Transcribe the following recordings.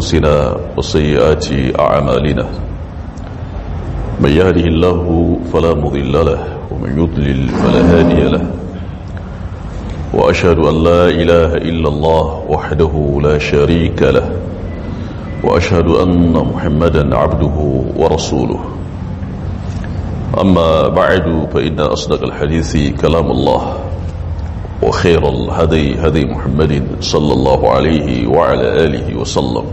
أنفسنا وسيئات أعمالنا من يهده الله فلا مضل له ومن يضلل فلا هادي له وأشهد أن لا إله إلا الله وحده لا شريك له وأشهد أن محمدا عبده ورسوله أما بعد فإن أصدق الحديث كلام الله وخير الهدي هدي محمد صلى الله عليه وعلى آله وسلم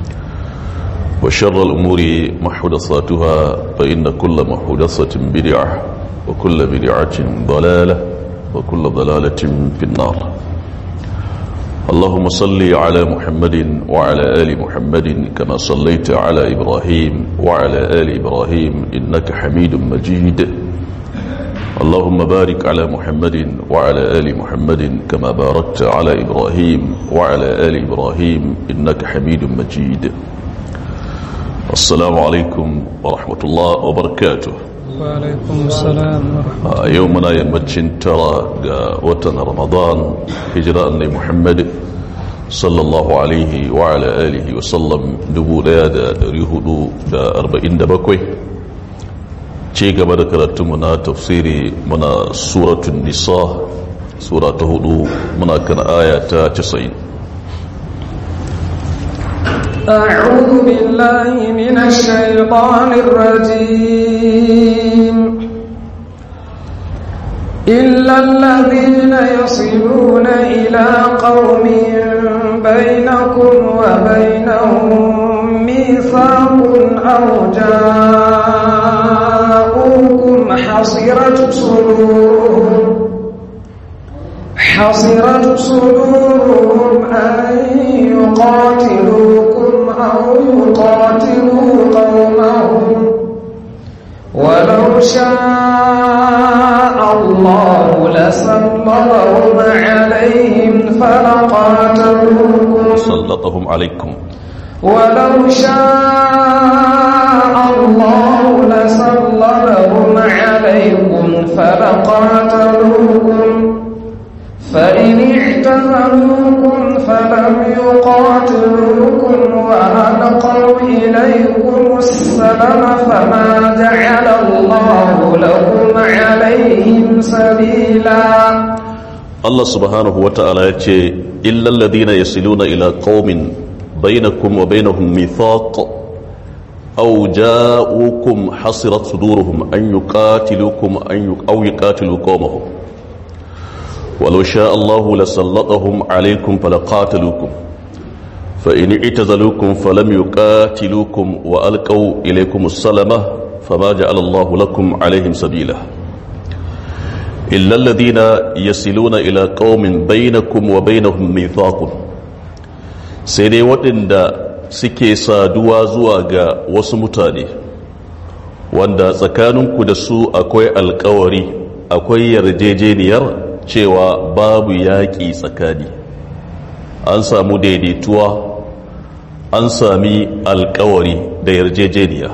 وشر الأمور محدثاتها فإن كل محدثة بدعة وكل بدعة ضلالة وكل ضلالة في النار اللهم صل على محمد وعلى آل محمد كما صليت على إبراهيم وعلى آل إبراهيم إنك حميد مجيد اللهم بارك على محمد وعلى آل محمد كما باركت على إبراهيم وعلى آل إبراهيم إنك حميد مجيد السلام عليكم ورحمة الله وبركاته وعليكم السلام ورحمة a yau muna yammacin tara ga watan ramadan hijira annai muhammad sallallahu alaihi wa ala alihi wa sallam 1447 ce gaba da karatunmu na tafsiri muna suratun nisa sura ta hudu muna kan aya ta 90 أعوذ بالله من الشيطان الرجيم إلا الذين يصلون إلى قوم بينكم وبينهم ميثاق أو جاءوكم حصرت صدورهم حصرت صدورهم أن يقاتلوكم أو يقاتلوا قومهم ولو شاء الله لسلطهم عليهم فلقاتلوكم سلطهم عليكم ولو شاء الله لسلطهم عليكم فلقاتلوكم فإن اعتزلوكم فلم يقاتلوكم وألقوا إليكم السلم فما جعل الله لهم عليهم سبيلا Allah subhanahu wa ta'ala ya ce, Illal ladina yasiluna ila qaumin bainakum wa bainahum mithaq aw ja'ukum hasirat suduruhum an yuqatilukum an yu aw yuqatilu qaumahum walau sha'a Allahu lasallatahum alaykum falaqatalukum fa in i'tazalukum falam yuqatilukum wa alqaw ilaykum as-salama fama ja'ala Allahu lakum alayhim sabila إلا الذين يصلون إلى قوم بينكم وبينهم ميثاق sai dai waɗanda suke saduwa zuwa ga wasu mutane wanda tsakaninku da su akwai alkawari akwai yarjejeniyar cewa babu yaƙi tsakani an samu daidaituwa an sami alkawari da yarjejeniya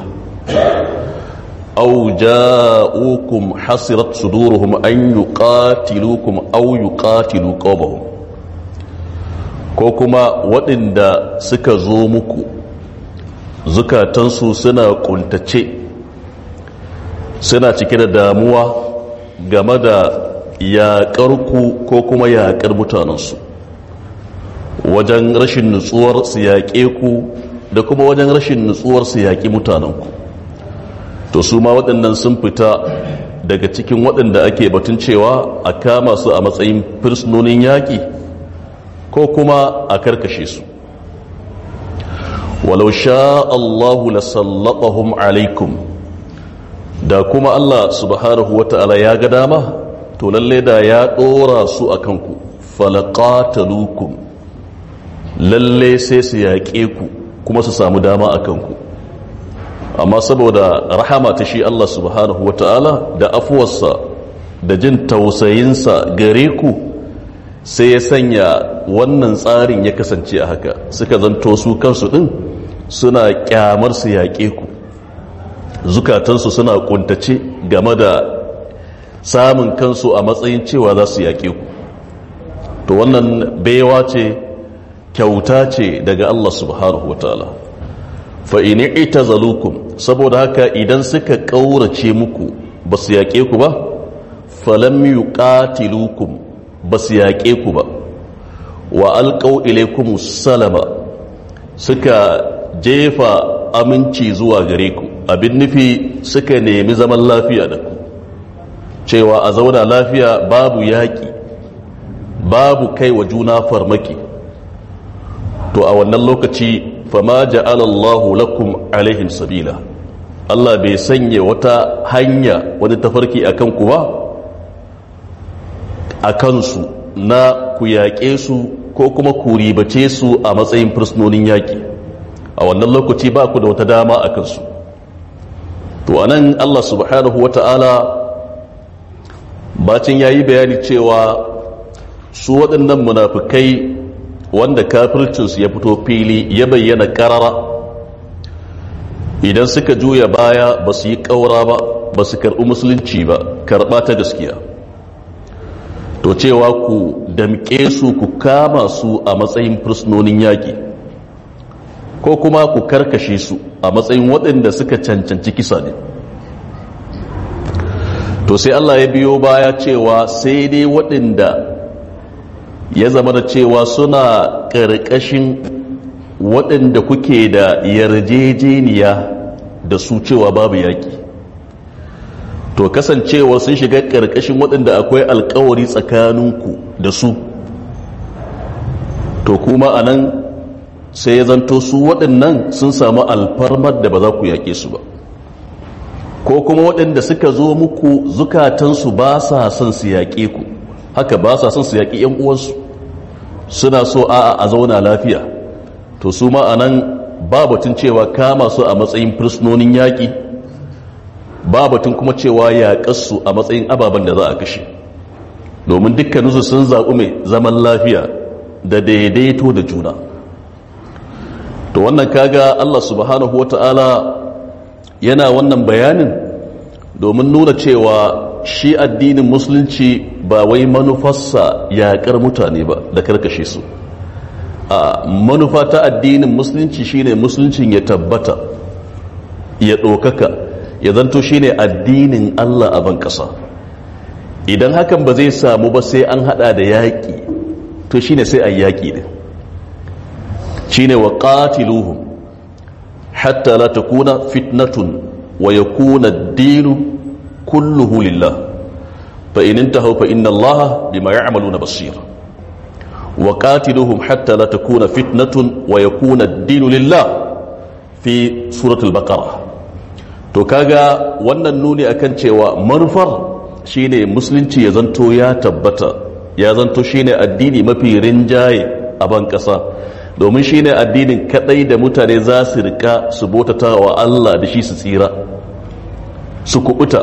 أو جاءوكم حصرت صدورهم أن يقاتلوكم أو يقاتلوا قومهم ko kuma waɗanda suka zo muku zukatansu suna ƙuntace suna cike da damuwa game da yaƙarku ko kuma yaƙar mutanensu wajen rashin nutsuwar su yaƙe ku da kuma wajen rashin nutsuwar su yaƙi mutanenku to su ma waɗannan sun fita daga cikin waɗanda ake batun cewa a kama su a matsayin fursunonin yaƙi ko kuma a karkashe su walau sha Allahu lasallatahum alaikum da kuma Allah subhanahu wata'ala ya ga dama to lalle da ya ɗora su a kanku falaqatalukum lalle sai su yaƙe ku kuma su samu dama a kanku amma saboda rahama ta shi Allah subhanahu wa ta'ala da afuwarsa da jin tausayinsa gare ku sai ya sanya wannan tsarin ya kasance a haka suka zanto su kansu ɗin suna kyamar su yaƙe ku zukatansu suna kuntace game da samun kansu a matsayin cewa za su yaƙe ku to wannan baiwa ce kyauta ce daga Allah subhanahu wa ta'ala fa in itazalukum saboda haka idan suka ƙaurace muku ba su yaƙe ku ba falam yuqatilukum ba su yaƙe ku ba wa alqaw ilaykum salama suka jefa aminci zuwa gare ku abin nufi suka nemi zaman lafiya da ku cewa a zauna lafiya babu yaƙi babu kai wa juna farmaki to a wannan lokaci fama ja'alallahu lakum alaihim sabila Allah bai sanya wata hanya wani tafarki a kanku ba a kansu na ku yaƙe su ko kuma ku ribace su a matsayin fursunonin yaƙi a wannan lokaci ba ku da wata dama a kansu to anan Allah subhanahu wa ta'ala bacin ya yi bayani cewa su waɗannan munafukai wanda kafircinsu ya fito fili ya bayyana ƙarara idan suka juya baya ba su yi ƙaura ba ba su karɓi musulunci ba karɓa ta gaskiya to cewa ku damƙe su ku kama su a matsayin fursunonin yaƙi ko kuma ku karkashe su a matsayin waɗanda suka cancanci kisa ne to sai Allah ya biyo baya cewa sai dai waɗanda ya zama da cewa suna ƙarƙashin waɗanda kuke da yarjejeniya da su cewa babu yaƙi to kasancewa sun shiga ƙarƙashin waɗanda akwai alkawari tsakaninku da su to kuma a nan sai ya zanto su waɗannan sun samu alfarmar da ba za ku yaƙe su ba ko kuma waɗanda suka zo muku zukatansu ba sa son su yaƙe ku haka ba sa son su yaƙi 'yan uwansu suna so a a zauna lafiya to su ma a nan ba batun cewa kama su a matsayin fursunonin yaƙi ba batun kuma cewa yaƙarsu a matsayin ababen da za a kashe domin dukkaninsu sun zaɓi mai zaman lafiya da daidaito da juna to wannan kaga Allah subhanahu wa ta'ala yana wannan bayanin domin nuna cewa shi addinin musulunci ba wai manufarsa yaƙar mutane ba da karkashe su a manufa ta addinin musulunci shine musuluncin ya tabbata ya ɗaukaka ya zanto shine addinin Allah a ban ƙasa idan hakan ba zai samu ba sai an hada da yaƙi to shine sai a yaƙi ne shine wa qatiluhum hatta la takuna fitnatun wa yakuna ad-dinu kulluhu lillah fa in intahu fa inna Allah bima ya'maluna basir wa qatiluhum hatta la takuna fitnatun wa yakuna ad-dinu lillah fi suratul baqarah to kaga wannan nuni akan cewa manufar shine musulunci ya zanto ya tabbata ya zanto shine addini mafi rinjaye a ban kasa domin shine addinin kadai da mutane za su rika su botata wa Allah da shi su tsira su kubuta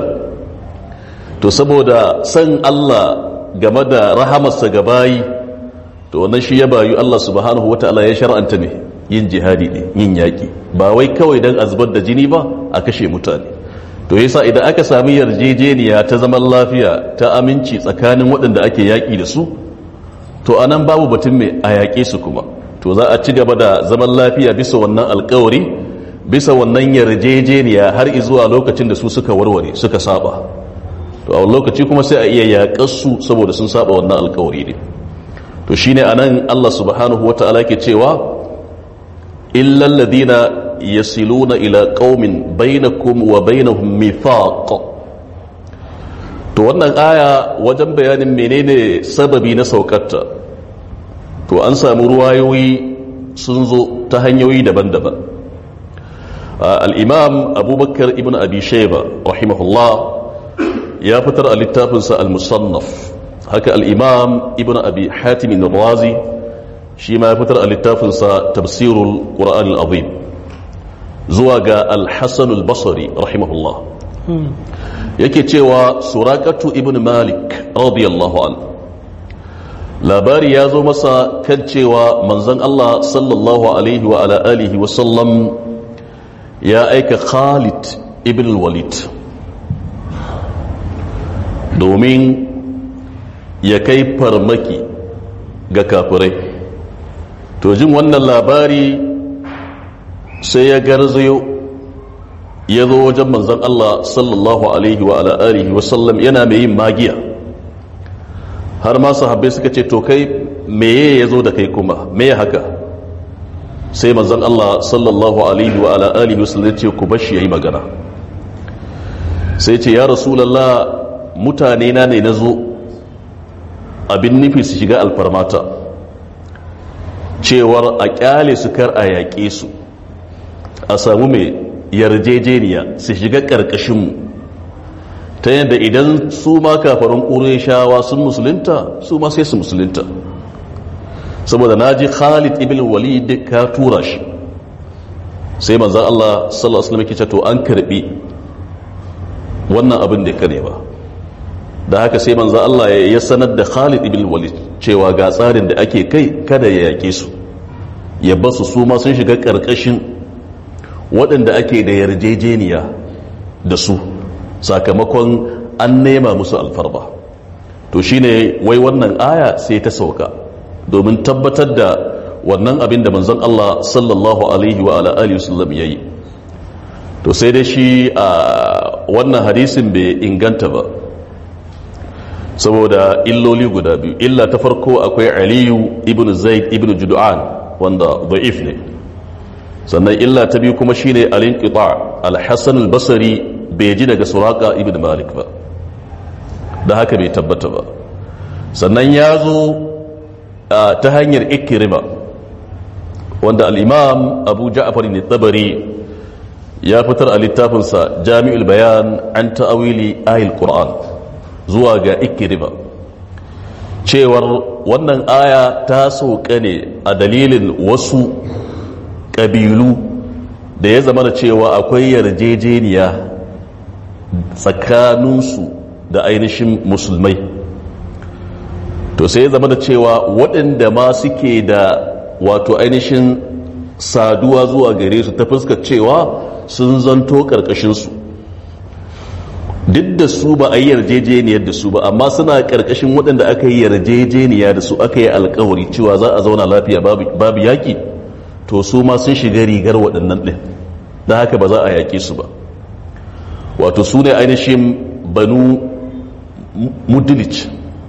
to saboda san Allah game da rahamarsa ga bayi to wannan shi ya bayu Allah subhanahu wataala ya shar'anta ne yin jihadi ne yin yaki ba wai kawai dan azbar da jini ba a kashe mutane to yasa idan aka sami yarjejeniya ta zaman lafiya ta aminci tsakanin waɗanda ake yaƙi da su to anan babu batun mai a yaƙe su kuma to za a ci gaba da zaman lafiya bisa wannan alkawari bisa wannan yarjejeniya har zuwa lokacin da su suka warware suka saba to a lokaci kuma sai a iya yaƙar su saboda sun saba wannan alkawari ne to shine anan Allah subhanahu wata'ala ke cewa illal ladina yasiluna ila qaumin bainakum wa bainahum mithaq to wannan aya wajen bayanin menene sababi na saukarta to an samu ruwayoyi sun zo ta hanyoyi daban-daban al-imam abubakar ibn abi shayba rahimahullah ya fitar a littafinsa al-musannaf haka al-imam ibn abi hatim razi shi ma ya fitar a littafinsa tafsirul qur'an al-azim zuwa ga al-hassan al-basri rahimahullah yake cewa surakatu ibn malik radiyallahu an labari ya zo masa kan cewa manzon Allah sallallahu alaihi wa ala alihi wa sallam ya aika khalid ibn walid domin ya kai farmaki ga kafirai to jin wannan labari sai ya garzayo ya zo wajen manzan Allah sallallahu alaihi wa ala alihi wasallam yana mai yin magiya har ma sahabbai suka ce to kai meye ya zo da kai kuma meye haka sai manzan Allah sallallahu alaihi wa ala alihi wasallam ya ce ku bashi yayi magana sai ce ya rasulallah mutane na ne na zo abin nufi su shiga alfarmata cewar a kyale su kar a yaƙe su a samu mai yarjejeniya su shiga ƙarƙashinmu ta yadda idan su ma kafarin ƙureshawa sun musulunta su ma sai su musulunta saboda na ji khalid ibn walid ka tura shi sai manzan Allah sallallahu alaihi wasallam to an karbi wannan abin da ya kare ba da haka sai manzan Allah ya sanar da khalid ibn walid cewa ga tsarin da ake kai kada ya yake su ya basu su ma sun shiga ƙarƙashin waɗanda ake da yarjejeniya da su sakamakon an nema musu alfarba to shine wai wannan aya sai ta sauka domin tabbatar da wannan abin da manzon Allah sallallahu alaihi wa ala alihi wasallam yayi to sai dai shi a wannan hadisin bai inganta ba saboda illoli guda biyu illa ta farko akwai aliyu ibn zaid ibn judu'an wanda da'if ne sannan illa ta biyu kuma shine al-inqita al-hasan al-basri bai ji daga suraka ibn malik ba da haka bai tabbata ba sannan ya zo ta hanyar ikirima wanda al-imam abu ja'far ne tabari ya fitar a littafinsa jami'ul bayan an ta'awili ayil qur'an zuwa ga ikirima cewar wannan aya ta sauka ne a dalilin wasu ƙabilu da ya zama da cewa akwai yarjejeniya tsakaninsu da ainihin musulmai to sai ya zama da cewa waɗanda ma suke da wato ainihin saduwa zuwa gare su ta fuskar cewa sun zanto ƙarƙashinsu duk da su ba a yi yarjejeniyar da su ba amma suna ƙarƙashin waɗanda aka yi yarjejeniya da su aka yi alkawari cewa za a zauna lafiya babu yaƙi to su ma sun shiga rigar waɗannan ɗin da haka ba za a yaƙe su ba wato su ne ainihin banu mudulic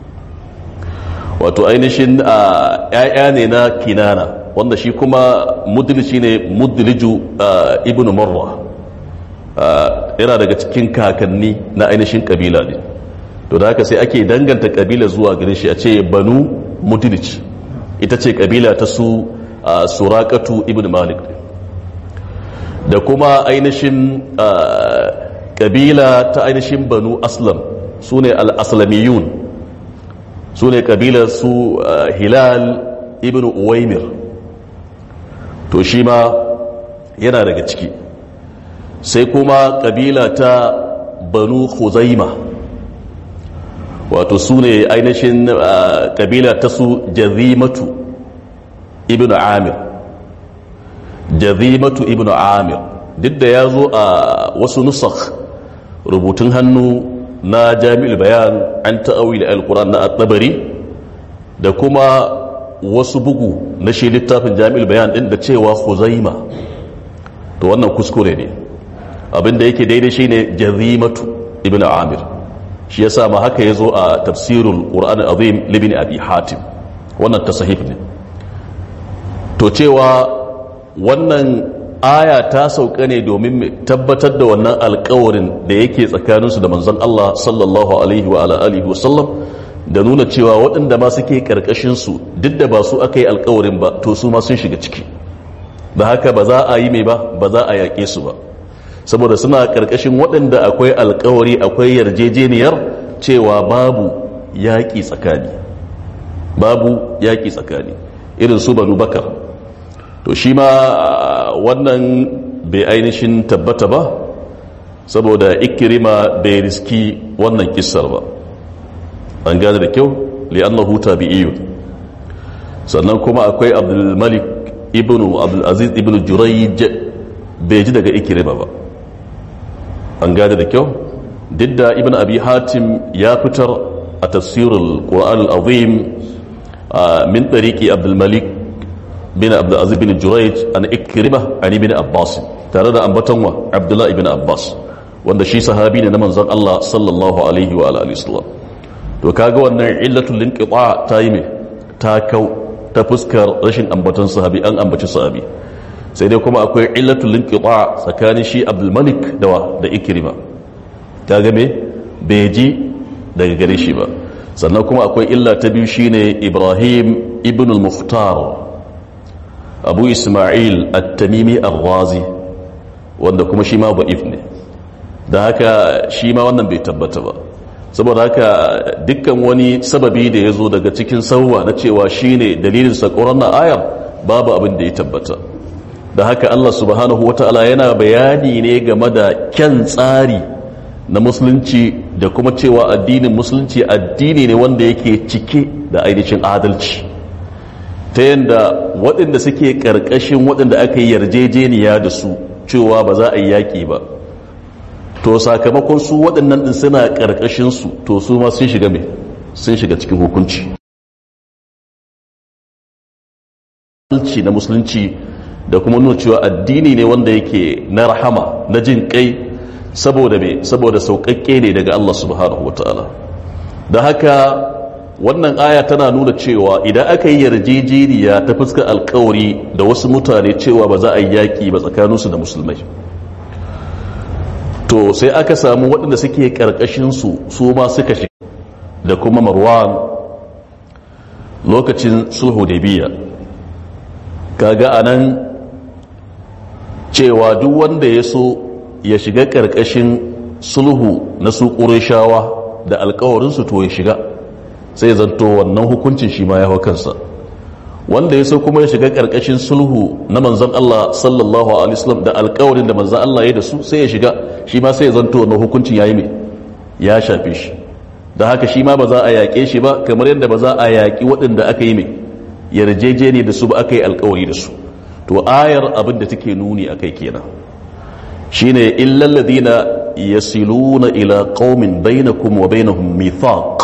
wato ainihin a ‘ya'ya ne na kinana wanda shi kuma mudulici ne muduliju ibn marwa yana daga cikin kakanni na ainihin kabila ne to da haka sai ake danganta kabila zuwa gare shi a ce banu mudulic ita ce kabila ta su surakatu ibn malik da kuma ainihin kabila ta ainihin banu aslam su ne al'aslamiyun su ne kabilar su hilal ibn uwaimir to shi ma yana daga ciki sai kuma kabila ta banu huzaima wato su ne ainihin kabila ta su jazimatu ibn amir jazimatu ibn amir duk da ya zo a wasu nusakh rubutun hannu na jami'ul bayan an ta'awil al-quran na at-tabari da kuma wasu bugu na shi littafin jami'ul bayan din da cewa huzaima to wannan kuskure ne abinda yake daidai shine jazimatu ibn amir shi yasa ma haka yazo a tafsirul qur'an azim libni abi hatim wannan tasahif ne to cewa wannan aya ta sauka ne domin tabbatar da wannan alkawarin da yake tsakaninsu da manzon Allah sallallahu alaihi wa alihi wa sallam da nuna cewa waɗanda ma suke karkashin su duk da ba su aka yi alkawarin ba to su ma sun shiga ciki da haka ba za a yi mai ba ba za a yaƙe su ba saboda suna karkashin waɗanda akwai alkawari akwai yarjejeniyar cewa babu yaƙi tsakani babu yaƙi tsakani irin su banu bakar to shi ma wannan bai ainihin tabbata ba saboda ikirima bai riski wannan kissar ba an gane da kyau li'annahu tabi'iyun sannan kuma akwai abdulmalik ibnu abdulaziz ibnu jurayj bai ji daga ikirima ba an gane da kyau duk da ibn abi hatim ya fitar a tafsirul qur'an al-azim min tariqi abdulmalik bin abdulaziz bin jurayj an ikrima an ibn abbas tare da ambaton wa abdullah ibn abbas wanda shi sahabi ne na manzon Allah sallallahu alaihi wa alihi wasallam to kaga wannan illatul linqita ta yi me ta kau ta fuskar rashin ambaton sahabi an ambaci sahabi sai dai kuma akwai illatul linqita tsakanin shi abdul malik da wa da ikrima kaga me bai ji daga gare shi ba sannan kuma akwai illa ta biyu shine ibrahim ibn al-muhtar abu isma'il at-tamimi ar-razi wanda kuma shi ma ba'if ne da haka shi ma wannan bai tabbata ba saboda haka dukkan wani sababi da ya zo daga cikin sauwa na cewa shine dalilin sakoran na ayar babu abin da ya tabbata da haka Allah subhanahu wata'ala yana bayani ne game da kyan tsari na musulunci da kuma cewa addinin musulunci addini ne wanda yake cike da ainihin adalci ta yadda waɗanda suke ƙarƙashin waɗanda aka yi yarjejeniya da su cewa ba za a yi yaƙi ba to sakamakon su waɗannan ɗin suna ƙarƙashinsu to su ma sun shiga mai sun shiga cikin hukunci na musulunci da kuma nuna cewa addini ne wanda yake na rahama na jin kai saboda me saboda sauƙaƙƙe ne daga Allah subhanahu wataala da haka wannan aya tana nuna cewa idan aka yi yarjejeniya ta fuskar alkawari da wasu mutane cewa ba za a yi yaƙi ba tsakaninsu da musulmai to sai aka samu waɗanda suke ƙarƙashinsu su ma suka shi da kuma marwan lokacin sulhu da biya kaga a nan cewa duk wanda ya so ya shiga ƙarƙashin sulhu na su ƙurishawa da alkawarinsu to ya shiga sai zanto wannan hukuncin shi ma ya hau kansa wanda ya so kuma ya shiga ƙarƙashin sulhu na manzan Allah sallallahu alaihi wasallam da alkawarin da manzan Allah ya da su sai ya shiga shi ma sai ya zanto wannan hukuncin ya yi mai ya shafe shi da haka shi ma ba za a yaƙe shi ba kamar yadda ba za a yaƙi waɗanda aka yi mai yarjejeni da su ba aka yi alkawari da su to ayar abin da take nuni akai kenan shine illal ladina yasiluna ila qaumin bainakum wa bainahum mithaq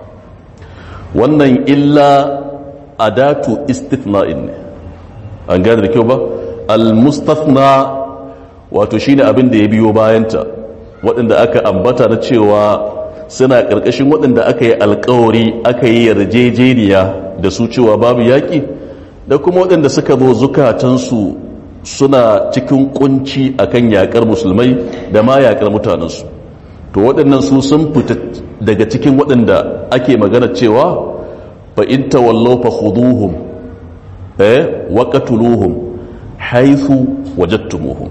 wannan illa adatu istithna'in ne an gane da kyau ba al-mustathna wato shine abin da ya biyo bayanta waɗanda aka ambata na cewa suna ƙarƙashin waɗanda aka yi alkawari aka yi yarjejeniya da su cewa babu yaƙi da kuma waɗanda suka zo zukatansu suna cikin kunci akan yaƙar musulmai da ma yaƙar mutanensu to waɗannan su sun fita daga cikin waɗanda ake magana cewa fa in tawallaw fa khuduhum eh wa qatuluhum haythu wajadtumuhum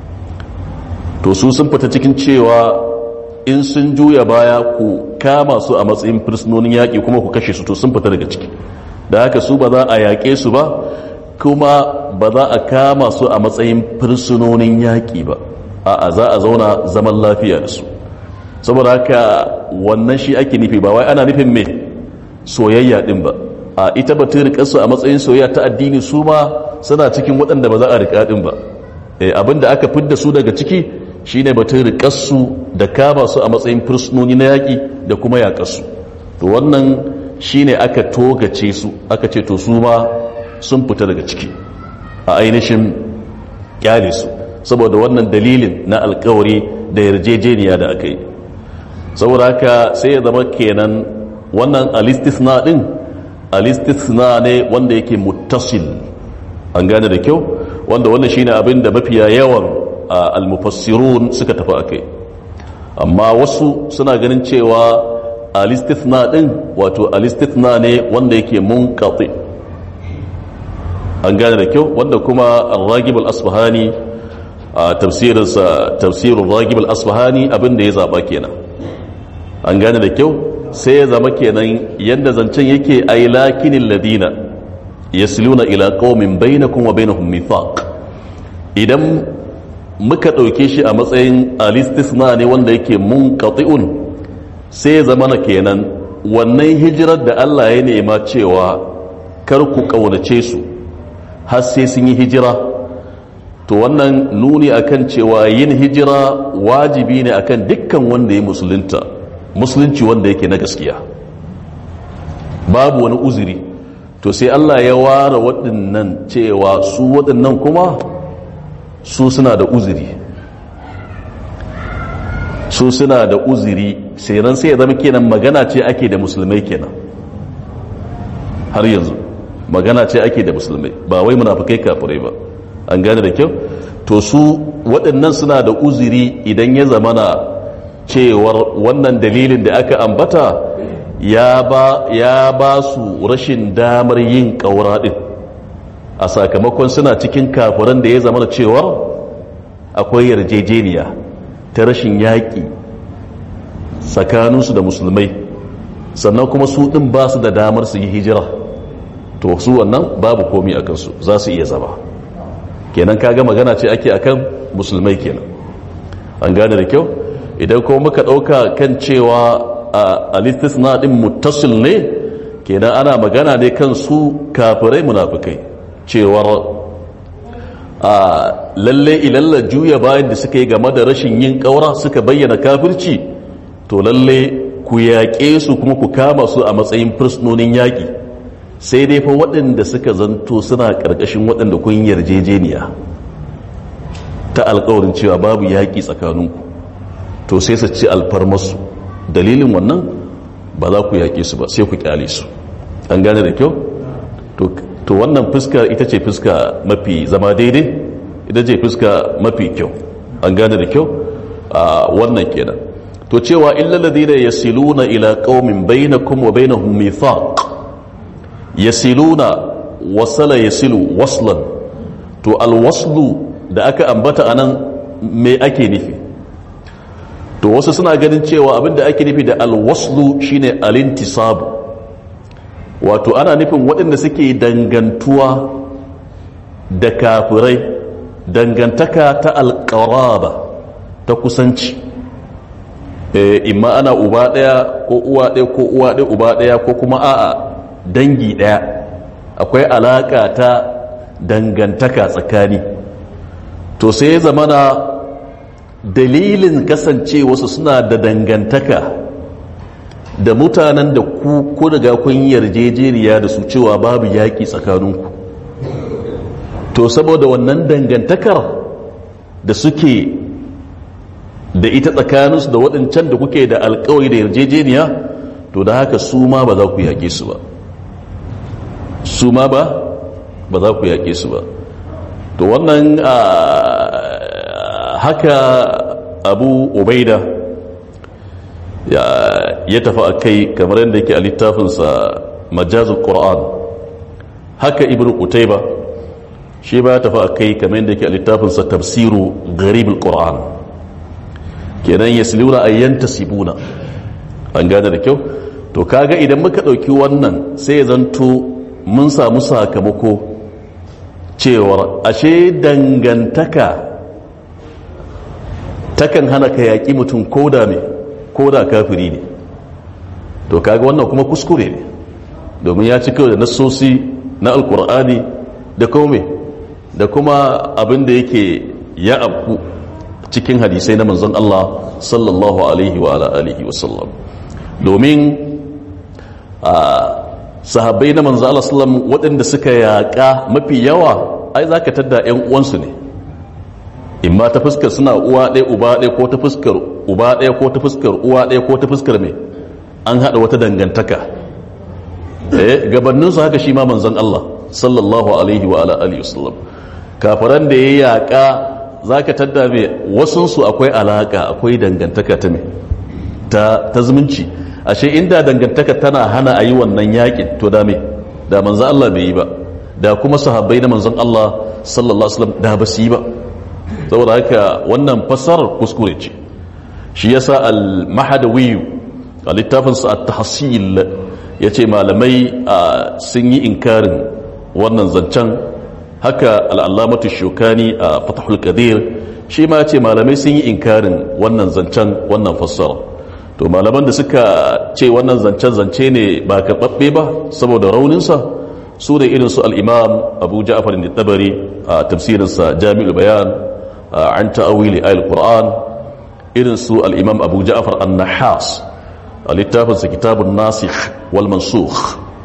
to su sun fita cikin cewa in sun juya baya ku kama su a matsayin fursunonin yaƙi kuma ku kashe su to sun fita daga ciki da haka su ba za a yaƙe su ba kuma ba za a kama su a matsayin fursunonin yaƙi ba a za a zauna zaman lafiya da su saboda haka wannan shi ake nufi ba wai ana nufin mai soyayya ɗin ba a ita ba ta riƙa su a matsayin soyayya ta addini su ma suna cikin waɗanda ba za a riƙa ɗin ba abin da aka fidda su daga ciki shine batun riƙar su da kama su a matsayin fursunoni na yaƙi da kuma yaƙar su to wannan shine aka togace su aka ce to su ma sun fita daga ciki a ainihin kyale su saboda wannan dalilin na alkawari da yarjejeniya da aka yi saboda haka sai ya zama kenan wannan alistisna din alistisna ne wanda yake muttasil an gane da kyau wanda wannan shine abin da mafiya yawan almufassirun suka tafi akai amma wasu suna ganin cewa alistithna din wato alistithna ne wanda yake munqati an gane da kyau wanda kuma al-ragib al-asbahani a tafsirinsa tafsirul ragib al-asbahani abinda ya zaba kenan an gane da kyau sai ya zama kenan yanda zancen yake ay lakinil ladina yasluna ila qaumin bainakum wa bainahum mithaq idan muka dauke shi a matsayin al-istithna ne wanda yake munqati'un sai zama na kenan wannan hijirar da Allah ya nema cewa kar ku kaunace su har sai sun yi hijira to wannan nuni akan cewa yin hijira wajibi ne akan dukkan wanda ya musulunta musulunci wanda yake na gaskiya babu wani uzuri to sai Allah ya ware waɗannan cewa su waɗannan kuma su suna da uzuri su suna da uzuri sai nan sai ya zama kenan magana ce ake da musulmai kenan har yanzu magana ce ake da musulmai ba wai munafikai kafirai ba an gane da kyau to su waɗannan suna da uzuri idan ya zamana cewar wannan dalilin da aka ambata ya ba ya ba su rashin damar yin ƙaura ɗin a sakamakon suna cikin kafiran da ya zama da cewar akwai yarjejeniya ta rashin yaƙi tsakaninsu da musulmai sannan kuma su ɗin ba su da damar su yi hijira to su wannan babu komi a kansu za su iya zama kenan kaga magana ce ake akan musulmai kenan an gane da kyau idan kuma muka ɗauka kan cewa a na ɗin muttasil ne kenan ana magana ne kan su kafirai munafikai cewar a lalle ilalla juya bayan da suka yi game da rashin yin ƙaura suka bayyana kafirci to lalle ku yaƙe su kuma ku kama su a matsayin fursunonin yaƙi sai dai fa waɗanda suka zanto suna ƙarƙashin waɗanda kun yarjejeniya ta alƙawarin cewa babu yaƙi tsakaninku to sai su ci alfarmasu dalilin wannan ba za ku yaƙe su ba sai ku ƙyale su an gane da kyau to wannan fuska ita ce fuska mafi zama daidai ita ce fuska mafi kyau an gane da kyau a wannan kenan to cewa illal ladina yasiluna ila qaumin bainakum wa bainahum mithaq yasiluna wasala yasilu waslan to alwaslu da aka ambata anan me ake nufi to wasu suna ganin cewa abinda ake nufi da alwaslu shine alintisabu wato ana nufin waɗanda suke dangantuwa da kafirai dangantaka ta alƙaraba ta kusanci imma ana uba ɗaya ko uwa ɗaya ko uwa ɗaya uba ɗaya ko kuma a'a dangi ɗaya akwai alaƙa ta dangantaka tsakani to sai ya zamana dalilin kasance wasu suna da dangantaka da mutanen da ku ku daga kun yarjejeniya da su cewa babu yaƙi tsakaninku to saboda wannan dangantakar da suke da ita tsakaninsu da waɗancan da kuke da alkawari da yarjejeniya to da haka su ma ba za ku yaƙe su ba su ma ba ba za ku yaƙe su ba to wannan haka abu ubaida ya tafi a kai kamar yadda yake a littafinsa majazul ƙura'an haka ibn qutayba shi ba ya tafi a kai kamar yadda yake a littafinsa tafsiru garibul ƙura'an kenan ya silura a yanta sibuna an gane da kyau to kaga idan muka ɗauki wannan sai ya zanto mun samu sakamako cewar ashe dangantaka takan hana ka yaƙi mutum koda mai koda kafiri ne to kaga wannan kuma kuskure ne domin ya ci kawai da nassosi na alkur'ani da kome da kuma abin da yake ya abu cikin hadisai na manzon Allah sallallahu alaihi wa ala alihi wasallam domin a sahabbai na manzon Allah sallam waɗanda suka yaƙa mafi yawa ai za ka tadda 'yan uwansu ne imma ta fuskar suna uwa ɗaya uba ɗaya ko ta fuskar uba ɗaya ko ta fuskar uwa ɗaya ko ta fuskar mai an haɗa wata dangantaka eh gabaninsu haka shi ma manzon Allah sallallahu alaihi wa ala alihi wasallam kafaran da ya yaƙa za ka tadda mai wasunsu akwai alaƙa akwai dangantaka ta mai ta zumunci ashe inda dangantaka tana hana a yi wannan yaƙin to da mai da manzon Allah bai yi ba da kuma sahabbai na manzon Allah sallallahu alaihi wasallam da ba su yi ba saboda haka wannan fassarar kuskure ce shi yasa al-mahadawi a littafinsa at-tahsil yace malamai sun yi inkarin wannan zancen haka al-allamatu shukani a fathul qadir shi ma yace malamai sun yi inkarin wannan zancen wannan fassara to malaman da suka ce wannan zancen zance ne ba karɓaɓɓe ba saboda rauninsa su da irin su al-imam abu ja'far al-tabari a tafsirinsa jami'ul bayan عن تأويل آية القرآن إذن سوء الإمام أبو جعفر النحاس الاتفاق كتاب الناسخ والمنسوخ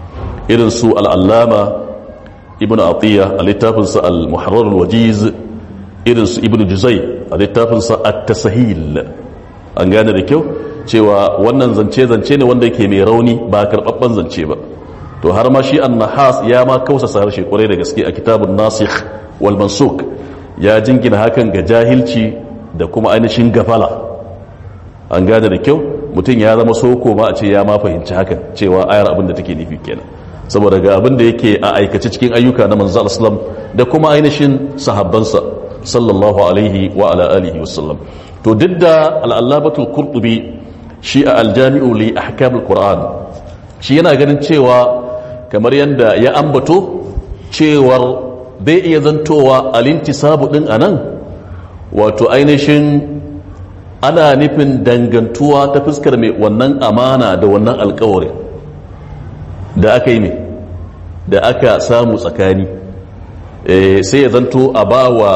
irin su al'allama ibn atiyya a littafinsa al-muharrar al-wajiz irin su ibn juzai a littafinsa at-tasahil an gane da kyau cewa wannan zance zance ne wanda yake mai rauni ba karɓaɓɓen zance ba to har ma shi an-nahas ya ma kausa harshe kwarai da gaske a kitabun nasikh wal mansuk ya jingina hakan ga jahilci da kuma ainihin gafala an gane da kyau mutum ya zama soko ma a ce ya ma fahimci hakan cewa ayar abin da take nufi kenan saboda ga abin da yake a aikace cikin ayyuka na manzo sallam da kuma ainihin sahabbansa sallallahu alaihi wa ala alihi wasallam to duk da al'allabatul qurtubi shi a aljami'u li ahkamul qur'an shi yana ganin cewa kamar yadda ya ambato cewar bai iya zantowa alintisabu din anan wato ainihin ana nufin dangantuwa ta fuskar mai wannan amana da wannan alkawarin da aka yi mai da aka samu tsakani sai ya zanto a ba wa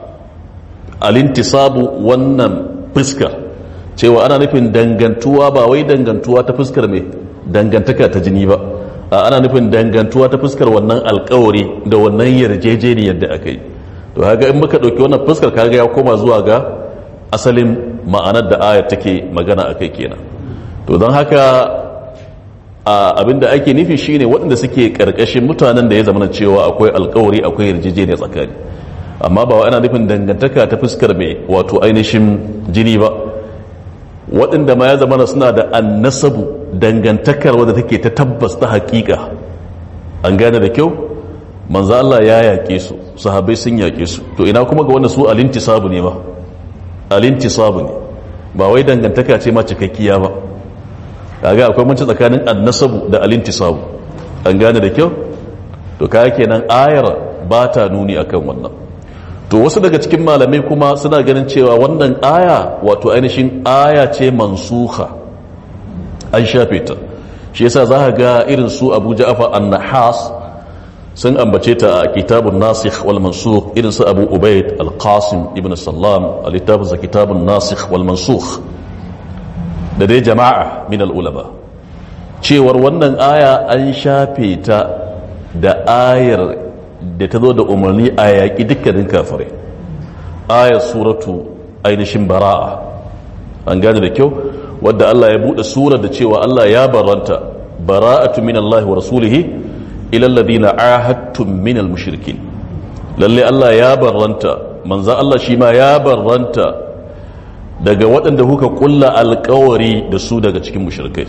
alintisabu wannan fuskar cewa ana nufin dangantuwa ba wai dangantuwa ta fuskar mai dangantaka ta jini ba a ana nufin dangantuwa ta fuskar wannan alkawari da wannan yarjejeniyar da aka yi to haka in muka ɗauki wannan fuskar kaga ya koma zuwa ga asalin ma'anar da ayar take magana a kai kenan to don haka abinda ake nufi shine waɗanda suke ƙarƙashin mutanen da ya zama cewa akwai alkawari akwai yarjejeniya tsakani amma ba ana nufin dangantaka ta fuskar mai wato ainihin jini ba waɗanda ma ya zama suna da annasabu dangantakar wadda take ta tabbas ta haƙiƙa an gane da kyau manzo Allah ya yaƙe su sahabbai sun yaƙe su to ina kuma ga wanda su alintisabu ne ba alintisabu ne ba wai dangantaka ce ma cikakkiya ba kaga akwai manci tsakanin annasabu da alintisabu an gane da kyau to kaga kenan ayar ba ta nuni akan wannan to wasu daga cikin malamai kuma suna ganin cewa wannan aya wato ainihin aya ce mansuha an shafe ta shi yasa za ka ga irin su abu ja'afa an-nahas sun ambace ta a kitabun nasikh wal mansukh irin su abu ubaid al-qasim ibn sallam a littafinsa kitabun nasikh wal mansukh da dai jama'a min al-ulama cewar wannan aya an shafe ta da ayar da ta zo da umarni a yaƙi dukkanin kafirai ayar suratu ainihin bara'a an gane da kyau wadda Allah ya buɗe surar da cewa Allah ya baranta bara'atu min Allah wa rasulihi ila alladhina ahadtum min al-mushrikin lalle Allah ya barranta manzo Allah shi ma ya barranta daga waɗanda kuka kulla alƙawari da su daga cikin mushrikai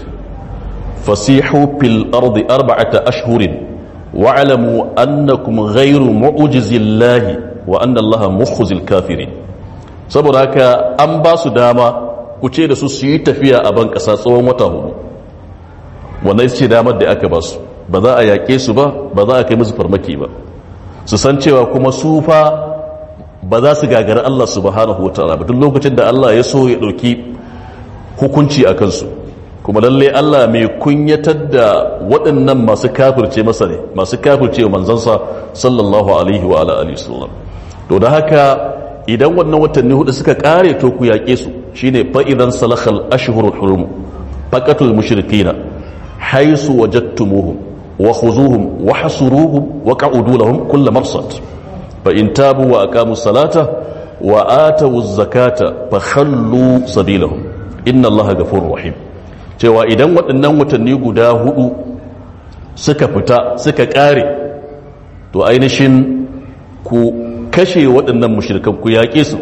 fasihu fil ardi arba'ata ashhurin wa'lamu annakum ghayru mu'jizillahi wa anna Allah mukhzil kafirin saboda haka an ba su dama ku ce da su su yi tafiya a ban ƙasa tsawon wata hudu wannan ce damar da aka ba su ba za a yaƙe su ba ba za a kai musu farmaki ba su san cewa kuma su fa ba za su gagari Allah subhanahu wa ta'ala ba duk lokacin da Allah ya so ya ɗauki hukunci a kansu kuma lalle Allah mai kunyatar da waɗannan masu kafirce masa ne masu kafirce wa manzansa sallallahu alaihi wa ala alihi sallam to da haka idan wannan watanni hudu suka kare to ku yaƙe su shine fa idan salakhal ashhurul hurum faqatul mushrikina haythu wajadtumuhum wa khuzuhum wa hasuruhum wa qa'udu lahum kull marsad fa in tabu wa aqamu salata wa atu zakata fa khallu sabilahum inna allaha ghafurur rahim cewa idan waɗannan watanni guda hudu suka fita suka kare to ainihin ku kashe waɗannan mushrikan ku yaƙe su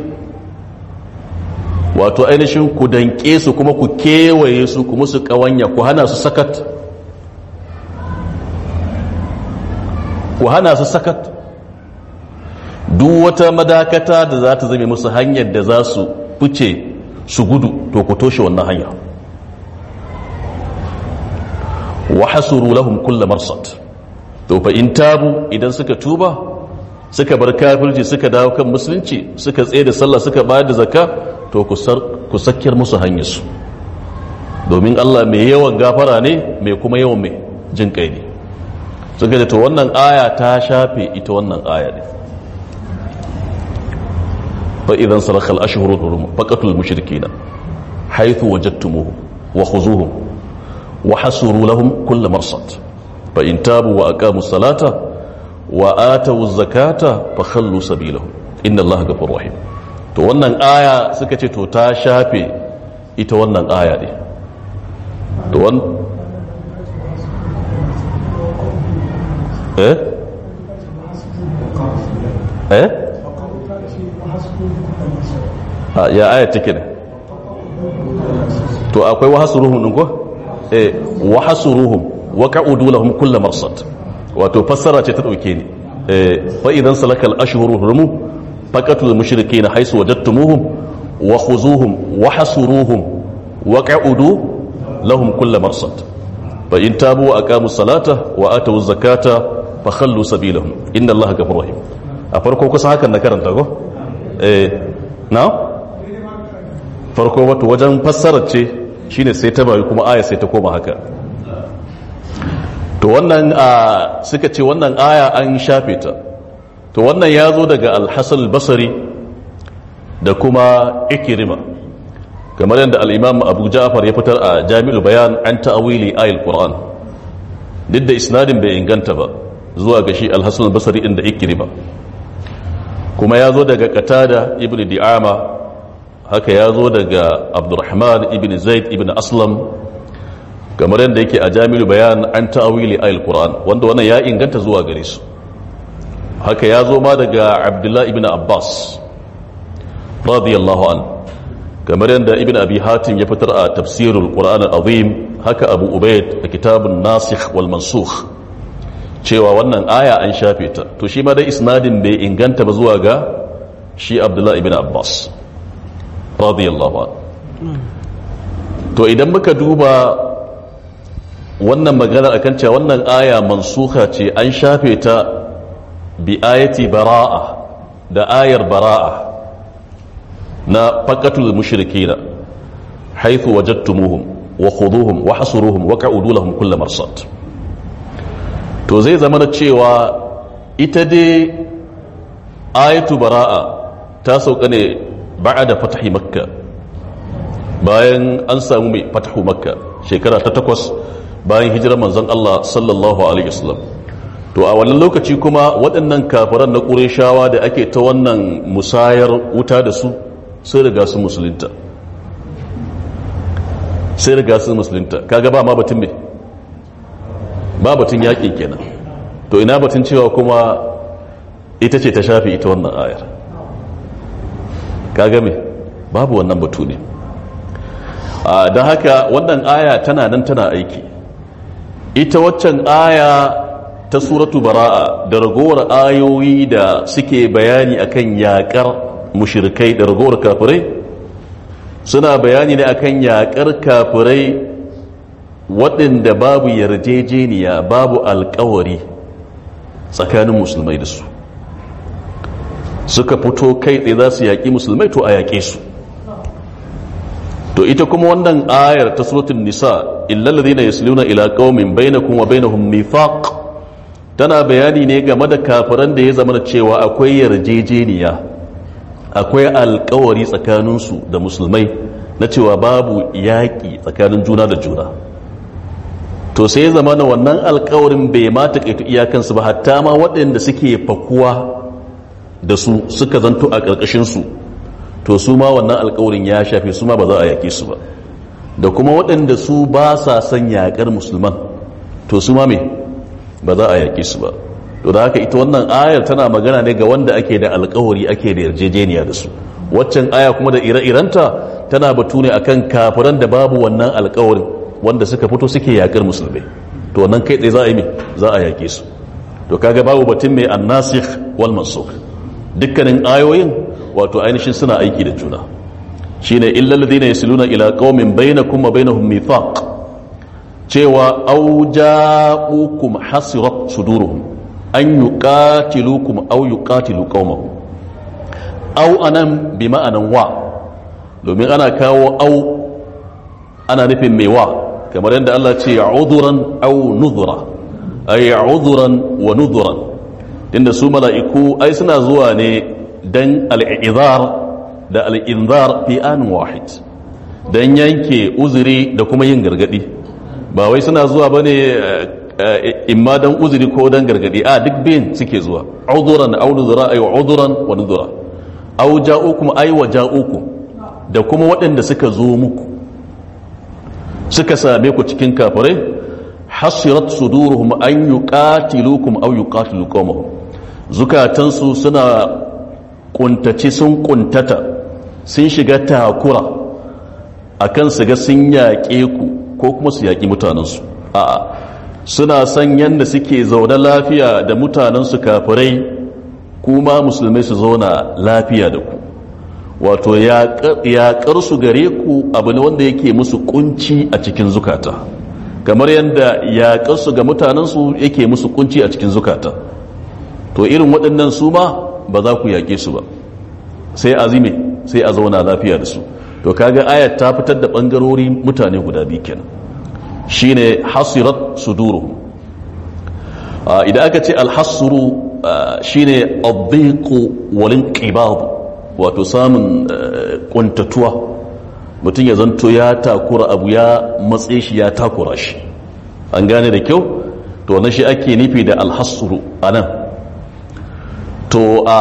wato ainihin ku danƙe su kuma ku kewaye su kuma su ƙawanya ku hana su sakat ku hana su sakat duk wata madakata da za ta zame musu hanyar da za su fice su gudu to ku toshe wannan hanya wa hasuru lahum kulla marsad to fa in tabu idan suka tuba suka bar kafirci suka dawo kan musulunci suka tsaye da sallah suka bayar da zakka to ku sakkiyar musu hanyarsu domin Allah mai yawan gafara ne mai kuma yawan mai jin kai ne suka to wannan aya ta shafe ita wannan aya ne fa idan saraka al-ashhur al-hurum faqatul mushrikeena haythu wajadtumuhum wa khuzuhum wa hasuru lahum kull marsad fa in tabu wa aqamu salata wa atu zakata fa khallu sabilahum inna allaha ghafurur rahim to wannan aya suka ce to ta shafe ita wannan aya ne to wan eh eh Ah, ya aya take ne to akwai wahasuruhum din ko eh wahasuruhum wa qa'udu lahum kull marsad wato fassara ce ta dauke ni eh fa idan salakal ashhuru hurum faqatul mushrikeen haythu wajadtumuhum wa khuzuhum wa hasuruhum wa qa'udu lahum kull marsad fa in tabu wa aqamu salata wa atu zakata fa khallu sabilahum inna allaha ghafurur rahim a farko kusa hakan na karanta ko eh na farko wato wajen fassarar ce shine sai ta bayu kuma aya sai ta koma haka to wannan a suka ce wannan aya an shafe ta to wannan ya zo daga alhassan basari da kuma ikirima kamar yadda al'imam abu ja'afar ya fitar a jami'ul bayan an ta'awili ayil qur'an duk da isnadin bai inganta ba zuwa ga shi alhassan basari inda ikirima kuma ya zo daga katada ibn di'ama haka ya zo daga abdurrahman ibn zaid ibn aslam kamar yadda yake a jami'ul bayan an ta'awili ayil qur'an wanda wannan ya inganta zuwa gare su haka ya zo ma daga abdullah ibn abbas radiyallahu an kamar yadda ibn abi hatim ya fitar a tafsirul qur'an azim haka abu ubaid a kitabun nasikh wal mansukh cewa wannan aya an shafe ta to shi ma dai isnadin bai inganta ba zuwa ga shi abdullah ibn abbas radiyallahu an to idan muka duba wannan magana akan cewa wannan aya mansuha ce an shafe ta bi ayati bara'a da ayar bara'a na faqatul mushrikina haythu wajadtumuhum wa khuduhum wa hasuruhum wa qa'udu lahum kull marsad to zai zama da cewa ita dai ayatu bara'a ta sauka ne ba'da fatahi makka bayan an samu mai fatahu makka shekara ta takwas bayan hijirar manzon Allah sallallahu alaihi wasallam to a wannan lokaci kuma waɗannan kafiran na ƙureshawa da ake ta wannan musayar wuta da su sai riga su musulunta sai riga su musulunta kaga ba ma batun me ba batun yaƙi kenan to ina batun cewa kuma ita ce ta shafi ita wannan ayar kaga me babu wannan batu ne don haka wannan aya tana nan tana aiki ita waccan aya ta suratu bara'a da ragowar ayoyi da suke bayani akan yakar mushrikai da ragowar kafirai suna bayani ne akan yakar kafirai waɗanda babu yarjejeniya babu alkawari tsakanin musulmai da su suka fito kai tsaye za su yaƙi musulmai to a yaƙe su to ita kuma wannan ayar ta suratul nisa illal ladina yasluna ila qaumin bainakum wa bainahum mithaq tana bayani ne game da kafiran da ya zama da cewa akwai yarjejeniya akwai alkawari tsakanin su da musulmai na cewa babu yaƙi tsakanin juna da juna to sai ya zama na wannan alkawarin bai ma taƙaitu iyakansu ba hatta ma waɗanda suke fakuwa da su suka zanto a ƙarƙashin su to su ma wannan alkawarin ya shafe su ma ba za a yaƙe su ba da kuma waɗanda su ba sa son yaƙar musulman to su ma me ba za a yaƙe su ba to da haka ita wannan ayar tana magana ne ga wanda ake da alkawari ake da yarjejeniya da su waccan aya kuma da ire-irenta tana batu ne akan kafiran da babu wannan alkawarin wanda suka fito suke yaƙar musulmai to wannan kai tsaye za a yi me za a yaƙe su to kaga babu batun mai annasikh wal mansukh dukkanin ayoyin wato ainihin suna aiki da juna shine illal ladina yasluna ila qaumin bainakum wa bainahum mithaq cewa aw ja'ukum hasirat suduruhum an yuqatilukum aw yuqatilu qaumahum aw anan bi ma'anan wa domin ana kawo aw ana nufin mai wa kamar yadda Allah ce uduran aw nudhura ay uduran wa nudhuran tunda su mala'iku ai suna zuwa ne dan al'izar da al'inzar fi an wahid don yanke uzuri da kuma yin gargadi ba wai suna zuwa ba ne imma dan uzuri ko dan gargadi a duk biyan suke zuwa uduran aw nuzura ay uduran wa nuzura aw ja'ukum ay wa ja'ukum da kuma waɗanda suka zo muku suka same ku cikin kafirai hasirat suduruhum an yuqatilukum aw yuqatilu qawmahum zukatansu suna kuntace sun kuntata sun shiga takura akan su ga sun yaƙe ku ko kuma su yaƙi mutanensu a'a suna son yadda suke zaune lafiya da mutanensu kafirai kuma musulmai su zauna lafiya da ku wato yaƙar su gare ku abu ne wanda yake musu kunci a cikin zukata kamar yadda yaƙar su ga mutanensu yake musu kunci a cikin zukata to irin waɗannan su ma ba za ku yaƙe su ba sai azime sai a zauna lafiya da su to kaga ayat ta fitar da ɓangarori mutane guda biyu kenan shine hasirat suduru idan aka ce alhassuru shine addiqu walin qibab wato samun kuntatuwa mutum ya zanto ya takura abu ya matse shi ya takura shi an gane da kyau to na shi ake nufi da alhassuru anan to a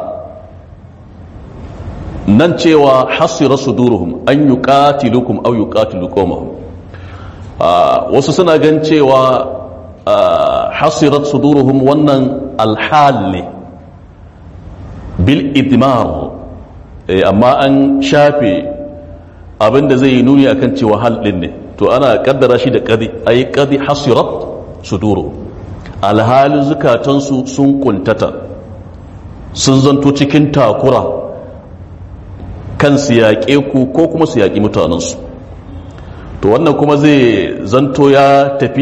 nan cewa hasira suduruhum an yuqatilukum aw yuqatilu qawmahum wasu suna gan cewa hasirat suduruhum wannan alhal ne bil idmar amma an shafe abinda zai yi nuni akan cewa hal din ne to ana kaddara shi da kadi ay kadi hasirat suduru alhalin zukatansu sun kuntata sun zanto cikin takura kan su yaƙe ku ko kuma su yaƙi mutanensu to wannan kuma zai zanto ya tafi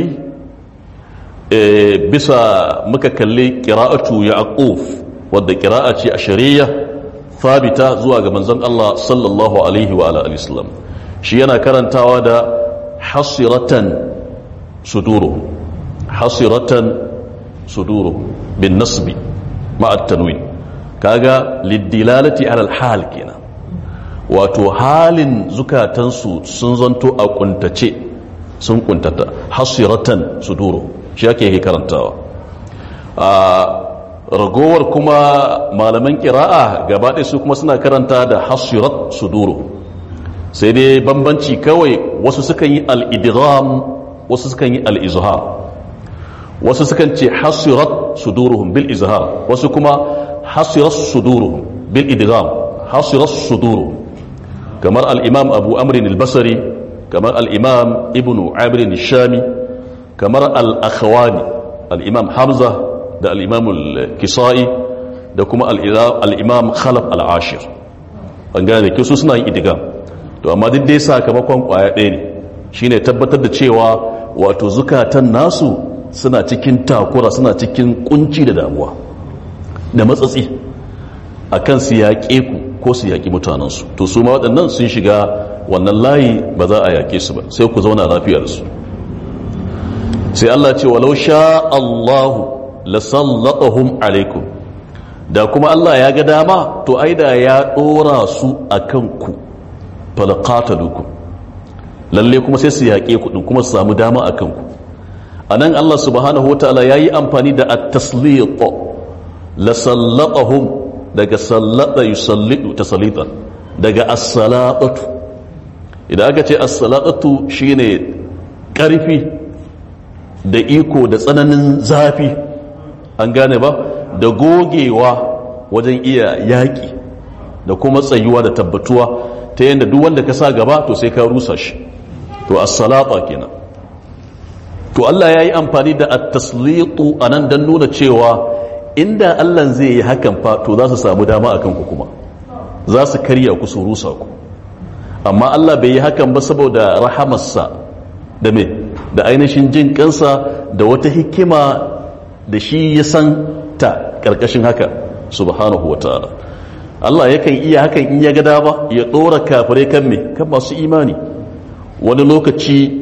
bisa muka kalli ƙira'atu yaquf wadda ƙira'a ce a shari'a fabita zuwa ga manzon Allah sallallahu alaihi wa alihi wasallam shi yana karantawa da hasiratan suduru hasiratan suduru bin nasbi ma'a tanwin kaga lidilalati ala hal kenan wato halin zukatansu sun zanto a kuntace sun kuntata hasiratan suduru shi ake yake karantawa a ragowar kuma malaman kira'a gabaɗaya su kuma suna karanta da hasirat suduru sai dai bambanci kawai wasu sukan yi al-idgham wasu sukan yi al-izhar wasu sukan ce hasirat suduruhum bil izhar wasu kuma hasirat suduruhum bil idgham hasirat suduruhum kamar al-imam abu amrin al-basri kamar al-imam ibnu abrin al-shami kamar al-akhwani al-imam hamza da al-imam al-kisai da kuma al-imam khalaf al-ashir an gane ke su suna yin idgham to amma duk dai sakamakon kwaya ɗaya ne shine tabbatar da cewa wato zukatan nasu suna cikin takura suna cikin kunci da damuwa da matsatsi a kan su yaƙe ku ko su yaƙi mutanensu to su ma waɗannan sun shiga wannan layi ba za a yaƙe su ba sai ku zauna lafiya da su sai Allah ce walau sha Allahu la sallatahum alaikum da kuma Allah ya ga dama to ai da ya ɗora su a kanku falqatalukum lalle kuma sai su yaƙe ku din kuma su samu dama a kanku a nan Allah subhanahu wa ta'ala ya yi amfani da at-taslit la sallatahum daga sallata yusallitu tasalitan daga as-salatatu idan aka ce as-salatatu shine ƙarfi da iko da tsananin zafi an gane ba da gogewa wajen iya yaƙi da kuma tsayuwa da tabbatuwa ta yadda duk wanda ka sa gaba to sai ka rusa shi to as-salata kenan to Allah ya yi amfani da at-taslitu anan dan nuna cewa inda Allah zai yi hakan fa to za su samu dama akan ku kuma za su karya ku su rusa ku amma Allah bai yi hakan ba saboda rahamarsa da me da ainihin jin kansa da wata hikima da shi ya san ta karkashin haka subhanahu wataala Allah yakan iya hakan in ya ga dama ya dora kafirai kan me kan masu imani wani lokaci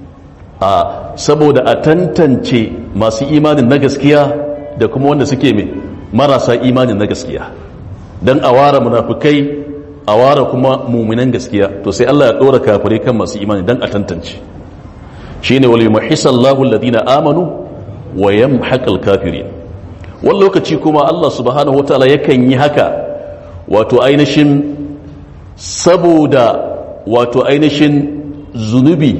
a saboda a tantance masu imanin na gaskiya da kuma wanda suke mai marasa imanin na gaskiya don a ware munafukai a ware kuma muminan gaskiya to sai Allah ya ɗora kafirai kan masu imani don a tantance shine wal yumhisallahu alladhina amanu wa yamhaqal kafirin wani lokaci kuma Allah subhanahu wataala yakan yi haka wato ainihin saboda wato ainihin zunubi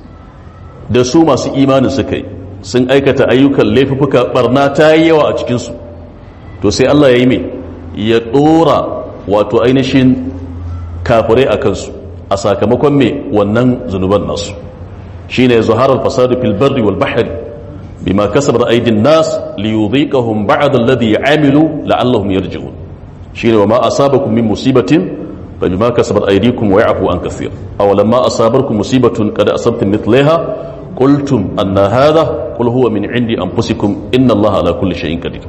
da su masu imanin suka yi sun aikata ayyukan laifuka barna ta yi yawa a cikinsu to sai Allah ya yi mai ya ɗora wato ainihin kafirai a kansu a sakamakon mai wannan zunuban nasu shi ne zuharar fasadu fil barri wal bahari bima kasabar aidin nas li yudhiqahum ba'd alladhi amilu la'allahum yarji'un shine wa ma asabakum min musibatin fa bima kasabat aydikum wa ya'fu an kathir aw lamma asabakum musibatun qad asabtum mithlaha qultum anna hadha qul huwa min indi anfusikum inna allaha ala kulli shay'in qadir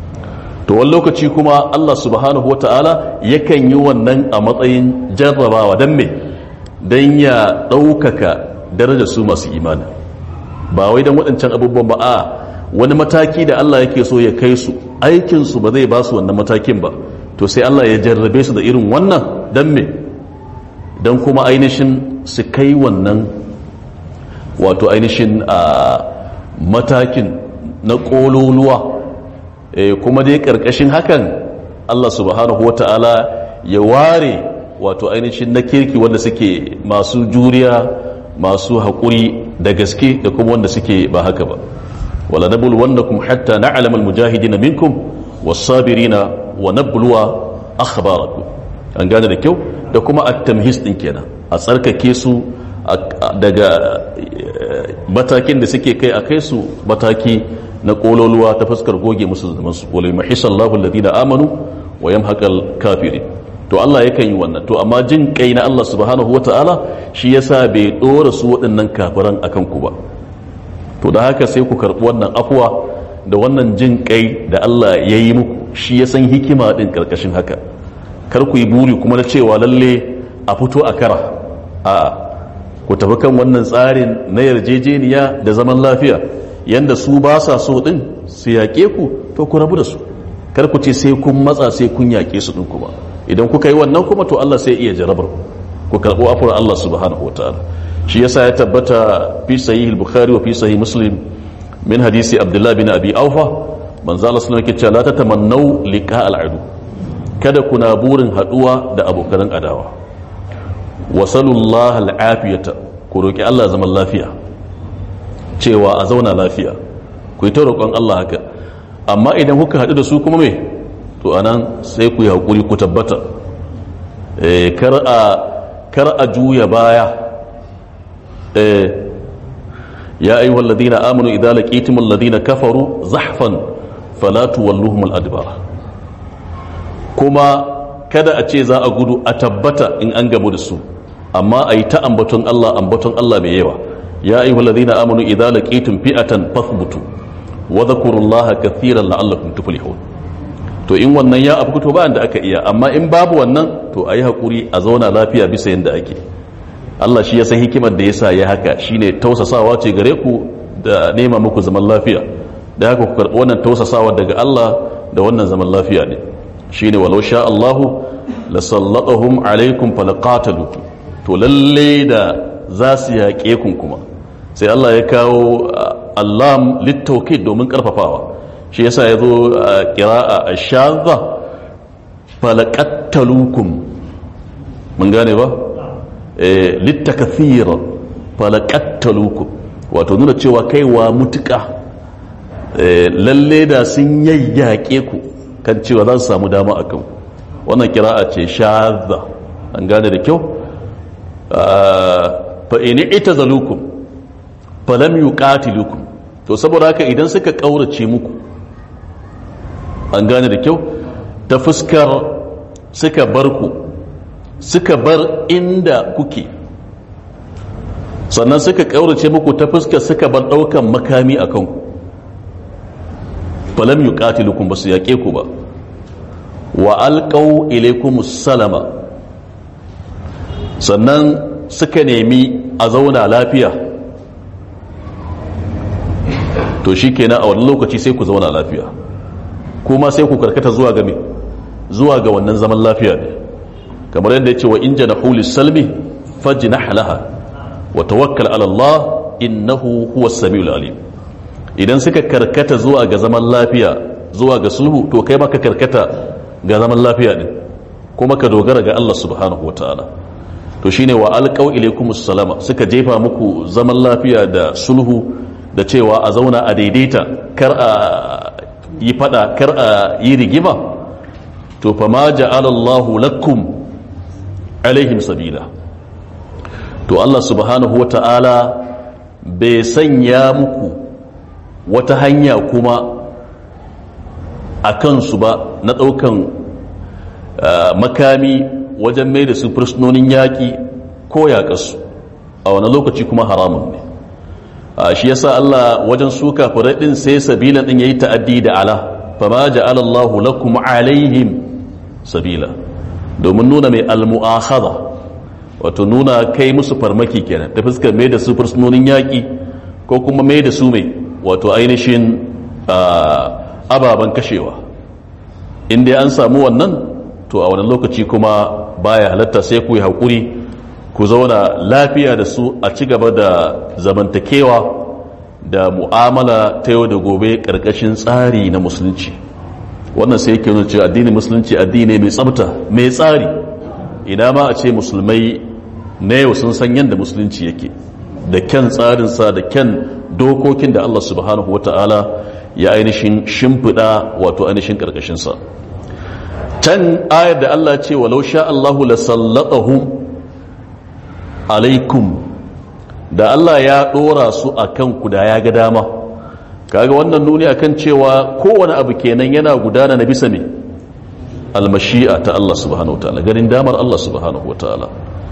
to wani lokaci kuma Allah subhanahu wa ta'ala yakan yi wannan a matsayin jarrabawa don me don ya ɗaukaka darajar su masu imani ba wai don waɗancan abubuwan ba a wani mataki da Allah yake so ya kai su aikinsu ba zai ba su wannan matakin ba to sai Allah ya jarrabe su da irin wannan don me don kuma ainihin su kai wannan wato ainihin a matakin na ƙololuwa kuma dai ƙarƙashin hakan Allah subhanahu wata'ala ya ware wato ainihin na kirki wanda suke masu juriya masu haƙuri da gaske da kuma wanda suke ba haka ba wala nabul wannakum hatta na'lam almujahidina minkum was-sabirina wa nabluwa akhbarakum an gane da kyau da kuma at-tamhis din kenan a tsarkake su daga matakin da suke kai a kai su mataki na kololuwa ta fuskar goge musu zunubansu wala yumhisallahu alladhina amanu wa yamhaqal kafirin to Allah yakan yi wannan to amma jin kai na Allah subhanahu wataala shi yasa bai dora su waɗannan kafiran akan ku ba to da haka sai ku karɓi wannan afwa da wannan jin kai da Allah ya yi muku shi ya san hikima din karkashin haka kar ku yi buri kuma na cewa lalle a fito a kara a ku tafi kan wannan tsarin na yarjejeniya da zaman lafiya yanda su ba sa so din su yaƙe ku to ku rabu da su kar ku ce sai kun matsa sai kun yaƙe su din kuma idan kuka yi wannan kuma to Allah sai iya jarabar ku karɓo afuwar Allah subhanahu wataala shi yasa ya tabbata fi sahih al-bukhari wa fi sahih muslim min hadisi abdullah bin abi aufa manzo Allah sallallahu alaihi wasallam la tatamannu liqa al-adu kada kuna burin haduwa da abokan adawa wa sallallahu al-afiyata ku roki Allah zaman lafiya cewa a zauna lafiya ku yi ta roƙon Allah haka amma idan kuka haɗu da su kuma me to anan sai ku yi haƙuri ku tabbata kar a juya baya ya ayyuha alladhina amanu idza laqitum alladhina kafaru zahfan fala tuwalluhum al-adbar kuma kada a ce za a gudu a tabbata in an gamu da su amma a yi ta ambaton Allah ambaton Allah mai yawa ya ayyuha alladhina amanu idza laqitum fi'atan fathbutu wa dhkurullaha kathiran la'allakum tuflihun to in wannan ya abu to ba da aka iya amma in babu wannan to ayi hakuri a zauna lafiya bisa yanda ake Allah shi ya san hikimar da yasa ya haka shine tausasawa ce gare ku da nema muku zaman lafiya da haka ku karɓi wannan tausasawa daga Allah da wannan zaman lafiya ne shine walau sha Allahu la sallatahum alaikum falaqatalu to lalle da za su yaƙe kun kuma sai Allah ya kawo allam littauki domin karfafawa shi yasa ya zo a kira'a a shazza falakattalukum mun gane ba littakathira falakattalukum wato nuna cewa kaiwa mutuka lalle da sun yayyake ku kan cewa za su samu dama a kan wannan kira'a ce shazza an gane da kyau fa'ini ita zalukum falam yuqatilukum to saboda haka idan suka kaurace muku an gane da kyau ta fuskar suka bar ku suka bar inda kuke sannan suka kaurace muku ta fuskar suka bar daukan makami a kanku falam yuqatilukum basu yaƙe ku ba wa alqaw ilaykum salama sannan suka nemi a zauna lafiya to shi kenan a wani lokaci sai ku zauna lafiya kuma sai ku karkata zuwa ga me zuwa ga wannan zaman lafiya ne kamar yadda ya ce wa in jana hulis salmi fajnah laha wa tawakkal ala Allah innahu huwa samiul alim idan suka karkata zuwa ga zaman lafiya zuwa ga sulhu to kai maka karkata ga zaman lafiya din kuma ka dogara ga Allah subhanahu wataala to shine wa alqaw ilaykumus salama suka jefa muku zaman lafiya da sulhu da cewa a zauna a daidaita kar a yi fada kar a yi rigima to fa ma ja'ala Allahu lakum alaihim sabila to Allah subhanahu wataala bai sanya muku wata hanya kuma a kansu ba na ɗaukan makami wajen mai da su fursunonin yaƙi ko yaƙasu a wani lokaci kuma haramun ne shi yasa Allah wajen suka ɗin sai sabila ɗin ya yi ta'addi da ala fama ja'ala Allahu lakum alaihim sabila domin nuna mai almu'akhadha wato nuna kai musu farmaki kenan ta fuskar mai da su fursunonin yaƙi ko kuma mai da su mai wato ainihin ababen kashewa inda an samu wannan to a wani lokaci kuma baya halatta sai ku yi haƙuri ku zauna lafiya da su a ci gaba da zamantakewa da mu'amala ta yau da gobe ƙarƙashin tsari na musulunci wannan sai yake nuna cewa addinin musulunci addini mai tsabta mai tsari ina ma a ce musulmai na yau sun san yadda musulunci yake da kyan tsarinsa da kyan dokokin da Allah subhanahu wa ta'ala ya ainihin shimfiɗa wato ainihin ƙarƙashinsa can ayar da Allah ce walau sha Allahu la sallatahum alaikum da Allah ya ɗora su a kanku da ya ga dama kaga wannan nuni akan cewa kowane abu kenan yana gudana na bisa ne almashi'a ta Allah subhanahu wa ta'ala ganin damar Allah subhanahu wa ta'ala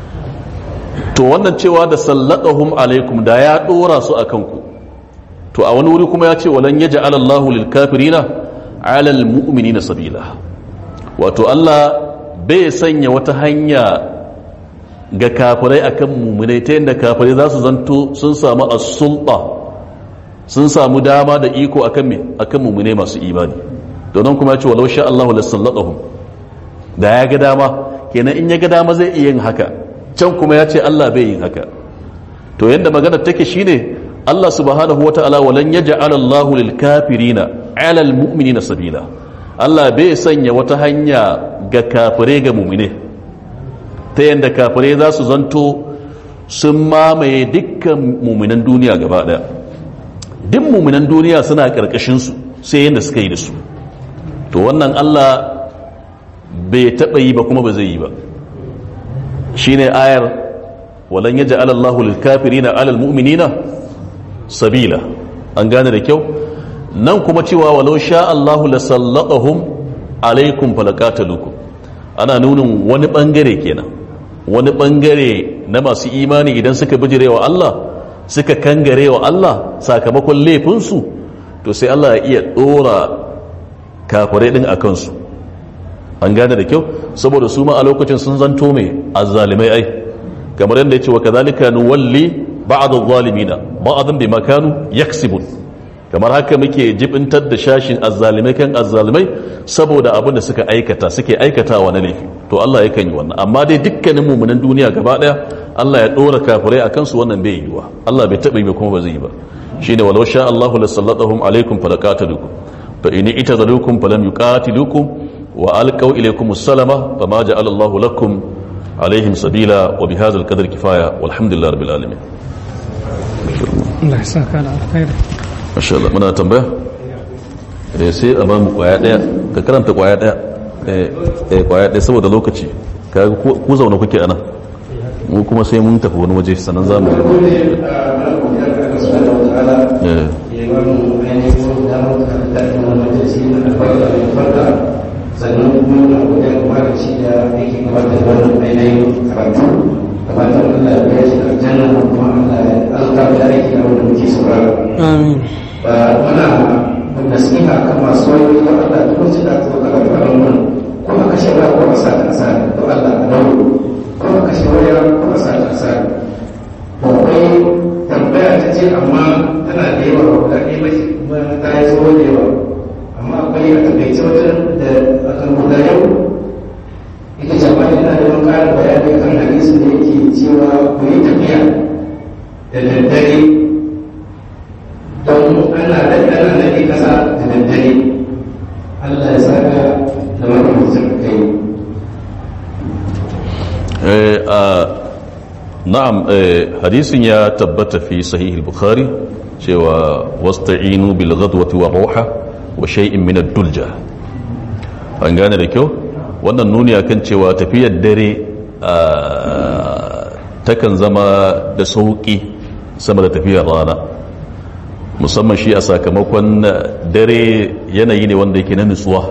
to wannan cewa da sallatahum alaikum da ya dora su a kanku to a wani wuri kuma ya ce walan yaja alallahu lil kafirina alal mu'minina sabila wato Allah bai sanya wata hanya ga kafirai akan mu'minai ta yadda kafirai za su zanto sun samu as-sulta sun samu dama da iko akan me akan mu'minai masu imani don kuma ya ce walau sha Allahu lasallatahum da ya ga dama kenan in ya ga dama zai iya yin haka can kuma ya ce Allah bai yin haka to yadda magana take shine Allah subhanahu wata'ala walan yaj'al Allahu lil kafirina 'ala al mu'minina sabila Allah bai sanya wata hanya ga kafire ga mu'mine ta yadda kafire za su zanto sun mamaye dukkan mu'minan duniya gaba daya duk mu'minan duniya suna karkashin su sai yadda suka yi da su to wannan Allah bai taɓa yi ba kuma ba zai yi ba shine ayar walan yaja alallahu lil kafirina alal mu'minina sabila an gane da kyau nan kuma cewa walau sha Allahu la sallatahum alaikum falaqatalukum ana nunin wani bangare kenan wani bangare na masu imani idan suka bijirewa Allah suka kangarewa Allah sakamakon laifinsu to sai Allah ya iya dora kafirai din akan su an gane da kyau saboda su ma a lokacin sun zanto mai azzalimai ai kamar yadda ya ce wa kazalika nuwalli ba'd adh-dhalimina ba'dhan bima kanu yaksibun kamar haka muke jibintar da shashin azzalimai kan azzalimai saboda abin da suka aikata suke aikatawa na laifi to Allah yakan yi wannan amma dai dukkanin mu'minan duniya gaba daya Allah ya dora kafirai akan su wannan bai yiwa Allah bai taba yi ba kuma ba zai yi ba shine walau sha Allahu lasallatahum alaikum falaqatalukum fa in itazalukum falam yuqatilukum وألقوا إليكم السلام فما جعل الله لكم عليهم سبيلا وبهذا القدر كفاية والحمد لله رب العالمين Allah ya saka da alkhairi ما شاء الله muna tambaya eh sai a bamu kwaya daya ka karanta kwaya daya eh eh kwaya daya saboda lokaci kaga ku zauna kuke anan mu kuma sai mun tafi wani waje sannan zamu eh sannan kuma na wajen fara ci da yake gabatar da wannan ainihin karatu gabatar Allah ya biya shi da aljanna kuma Allah ya alka da aiki da wanda muke saurara. amin Ba muna nasiha kan masu wani da Allah duk wacce da zo daga gaban mun kuma kashe waya ko a sa ta asali to Allah ka dawo kuma kashe waya ko a sa ta asali. Ba wai tambaya ta ce amma tana da yawa ba guda ɗaya ba ce kuma ta yi tsawo da yawa. amma akwai a takaice wajen da a kan guda yau ita jama'a yana da wani ƙarin bayani kan hadisi da yake cewa ku yi tafiya da daddare don ana daɗe ana daɗe ƙasa da daddare Allah ya saka da makamacin kai Eh, a- na'am eh, hadisin ya tabbata fi sahih al-bukhari cewa wasta'inu bil ghadwati wa ruha wa shay'in min ad-dulja an gane da kyau wannan nuni akan cewa tafiyar dare ah, takan zama da sauki sama da tafiyar rana musamman shi a sakamakon dare yanayi ne wanda yake na nutsuwa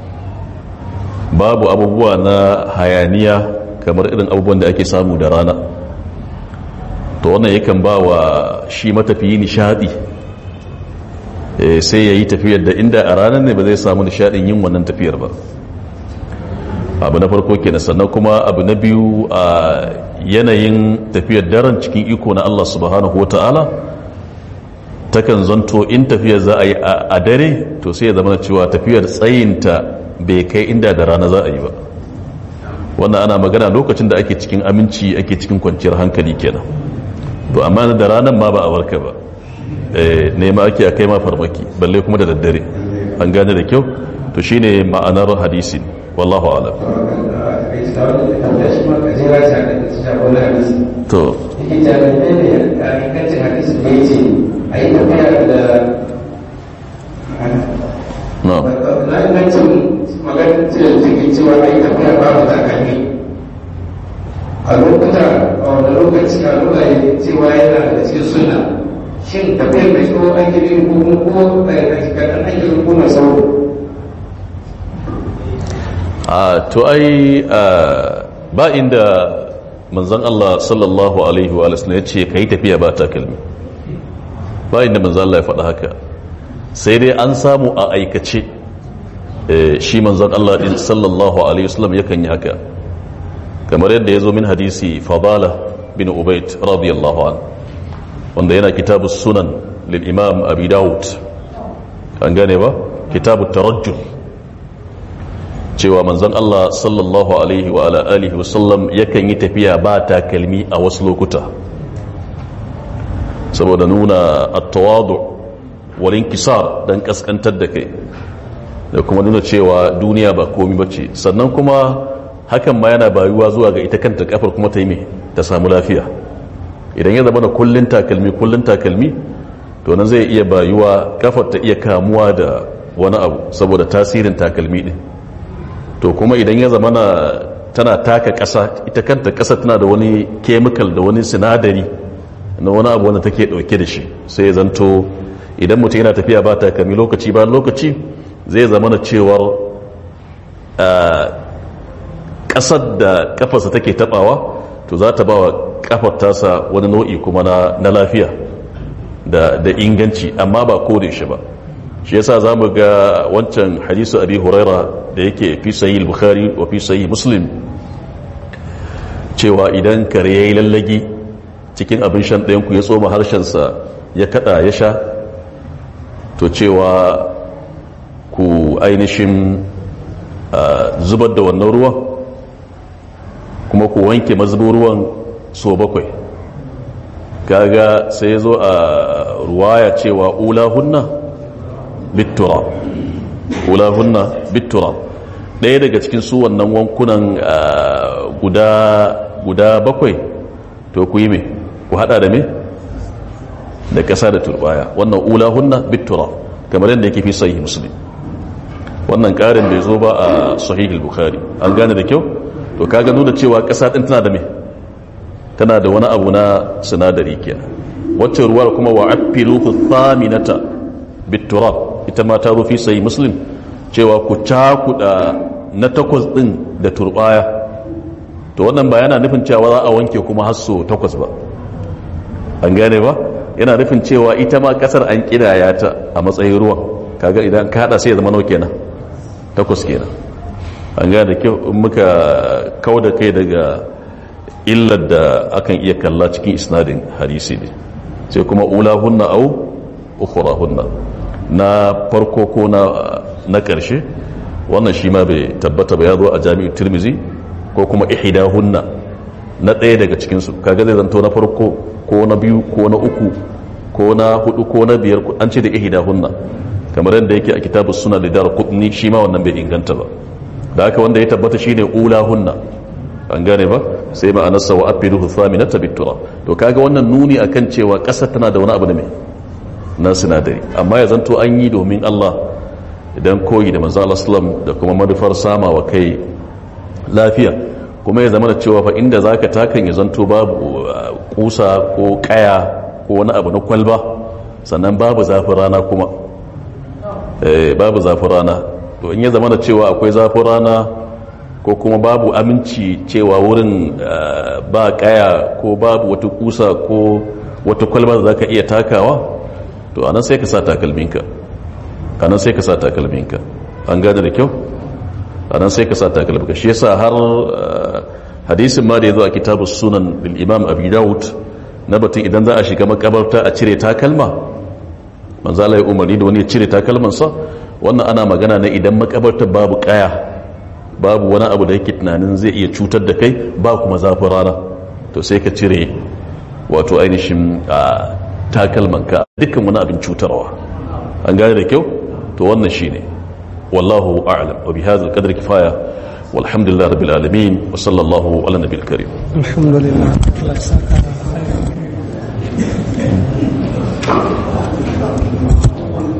babu abubuwa na hayaniya kamar irin abubuwan da ake samu da rana to wannan yakan ba wa shi matafiyi nishadi Eh, sai ya yi tafiyar da inda a ranar ne ba zai samu nishadin yin wannan tafiyar ba abu na farko kenan sannan kuma abu na biyu a yanayin tafiyar daren cikin iko na Allah subhanahu wa ta'ala takan zanto in tafiyar za a yi a a dare to sai ya zama cewa tafiyar tsayinta bai kai inda da rana za a yi ba wannan ana magana lokacin da ake cikin aminci ake cikin kwanciyar hankali kenan to amma da ranar ma ba a warka ba Eh, nema ake a kai ma farmaki balle kuma da daddare an gane da kyau to shine ma'anar hadisi wallahu alam to yake jami'ai ne a ingancin hadisi da ya ce a yi tafiya da no na ingancin maganin cikin cewa a yi tafiya ba mu takalmi a lokuta a wani lokaci a lokaci cewa yana da cikin suna shin tafiyar mai tsawo an gidi ko ko kaɗan an gidi ko mai tsawo a to ai a, ba inda manzon Allah sallallahu alaihi wa sallam ya ce kai tafiya ba takalmi ba inda manzon Allah ya faɗa haka sai dai an samu a aikace eh, shi manzon Allah din sallallahu alaihi wasallam yakan yi haka kamar yadda ya zo min hadisi fadala bin ubayd radiyallahu an wanda yana kitabu sunan lil imam abi daud an gane ba kitabu tarajjul cewa manzon Allah sallallahu alaihi wa ala alihi wasallam yakan yi tafiya ba takalmi a wasu lokuta saboda nuna at-tawadu wal inkisar dan kaskantar da kai da kuma nuna cewa duniya ba komai bace sannan kuma hakan ma yana bayuwa zuwa ga ita kanta kafar kuma ta yi me ta samu lafiya idan ya zama da kullun takalmi kullun takalmi to nan zai iya bayuwa kafar ta iya kamuwa da wani abu saboda tasirin takalmi din to kuma idan ya zama na tana taka ƙasa ita kanta ƙasa tana da wani kemikal da wani sinadari na wani abu wanda take ɗauke da shi sai ya zanto idan mutum yana tafiya ba takalmi lokaci bayan lokaci zai zama na cewar ah, ƙasar da ƙafarsa take taɓawa to za ta ba wa ƙafar tasa wani nau'i kuma na, na lafiya da, da inganci amma ba ko da shi ba shi yasa za mu ga wancan hadisu abi huraira da yake fi sayi bukhari wa fi sayi muslim cewa idan kare ya yi lallagi cikin abin shan ɗayanku ya tsoma harshensa ya kada ya sha to cewa ku ainihin ah, zubar da wannan ruwan kuma ku wanke mazubin ruwan so bakwai kaga sai ya zo a ruwaya cewa ula hunna bittura ula hunna bittura ɗaya daga cikin su wannan wankunan ah, guda guda bakwai to ku yi me ku hada da me da ƙasa da turbaya wannan ula hunna bittura kamar yadda yake fi sahih muslim wannan ƙarin bai zo ba a sahih bukhari an gane da kyau to kaga nuna cewa ƙasa ɗin tana da me tana da wani abu na sinadari kenan wacce ruwar kuma wa afilu thaminata bitturab ita ma ta rufi sai muslim cewa ku cakuda na takwas din da turbaya to wannan ba yana nufin cewa za a wanke kuma hasso takwas ba an gane ba yana nufin cewa ita ma kasar an kidaya ta a matsayin ruwan kaga idan ka hada sai ya zama nau kenan takwas kenan an gane da kyau in muka kau da kai daga illar da akan iya kalla cikin isnadin hadisi ne sai kuma ula hunna au ukhra hunna na farko ko na na karshe wannan shi ma bai tabbata ba ya zo a jami'u tirmizi ko kuma ihida hunna na ɗaya daga cikinsu kaga zai zanto na farko ko na biyu ko na uku ko na hudu ko na biyar an ce da ihdahunna kamar yadda yake a kitabus suna da dar qutni shi ma wannan bai inganta ba da haka wanda ya tabbata shine ulahunna an gane ba sai ma'anarsa wa afiduhu thaminata bitura to kaga wannan nuni akan cewa ƙasa tana da wani abu da mai na sinadari amma ya zanto an yi domin Allah idan koyi da manzo Allah sallam da kuma manufar sama wa kai lafiya kuma ya zama da cewa fa inda zaka takan ya zanto babu uh, kusa ko kaya ko wani abu na kwalba sannan babu zafin rana kuma eh, babu zafin rana to in ya zama da cewa akwai zafin rana ko kuma babu aminci cewa wurin uh, ba kaya ko babu wata kusa ko wata kwalba da zaka iya takawa to anan sai ka sa takalminka anan sai ka sa takalminka an gane da kyau anan sai ka sa takalminka shi yasa har hadisin ma da ya zo a kitabu sunan bil imam abi daud na batun idan za a shiga makabarta a cire takalma manzo Allah ya umarni da wani ya cire takalmansa wannan ana magana ne idan makabartar babu kaya babu wani abu da yake tunanin zai iya cutar da kai ba kuma zafin rana to sai ka cire wato ainihin takalmanka dukkan wani abin cutarwa an gane da kyau to wannan shine wallahu a'lam wa bihadha al-qadri kifaya walhamdulillah rabbil alamin wa sallallahu ala nabiyil karim الحمد لله الله يسعدك على خير